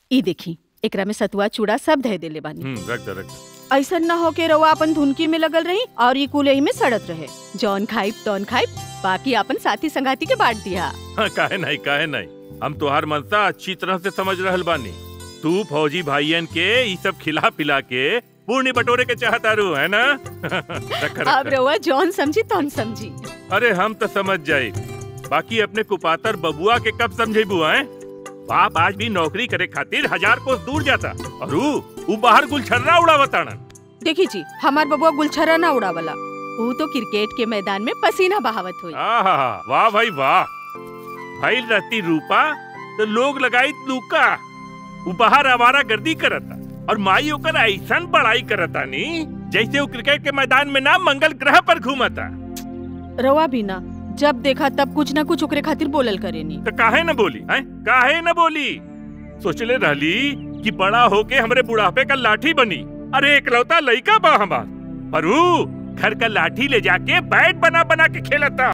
ई देखी एकरा में सतुआ चूड़ा सब धे देले बानी हम्म रख दे रख दे ऐसा न हो के रवा अपन धुनकी में लगल रही और ये कुल में सड़त रहे जौन खाइब तौन खाइब बाकी अपन साथी संगाती के बांट दिया हाँ, काहे नहीं काहे नहीं हम तोहार मनसा अच्छी तरह से समझ रहल बानी तू फौजी भाईयन के ई सब खिला पिला के पूर्णी बटोरे के चाहतारू है ना रख अब रख रवा जौन समझी तौन समझी अरे हम तो समझ जाए बाकी अपने कुपातर बबुआ के कब समझे बुआ है बाप आज भी नौकरी करे खातिर हजार कोस दूर जाता और ऊ ऊ बाहर गुलछर्रा उड़ावताड़न देखी जी हमार बबुआ गुलछरा ना उड़ावला वो तो क्रिकेट के मैदान में पसीना बहावत हुई आहा वाह भाई वाह भाई रहती रूपा तो लोग लगाई लूका ऊ बाहर आवारा गर्दी करता और माई ओकर ऐसन पढ़ाई करता नी जैसे वो क्रिकेट के मैदान में ना मंगल ग्रह पर घूमता रवा भी ना जब देखा तब कुछ ना कुछ ओकरे खातिर बोलल करेनी तो काहे न बोली हैं काहे न बोली सोचले रहली कि बड़ा होके हमरे बुढ़ापे का लाठी बनी अरे एकलौता लइका बा हमार पर ऊ घर का लाठी ले जाके बैट बना बना के खेलता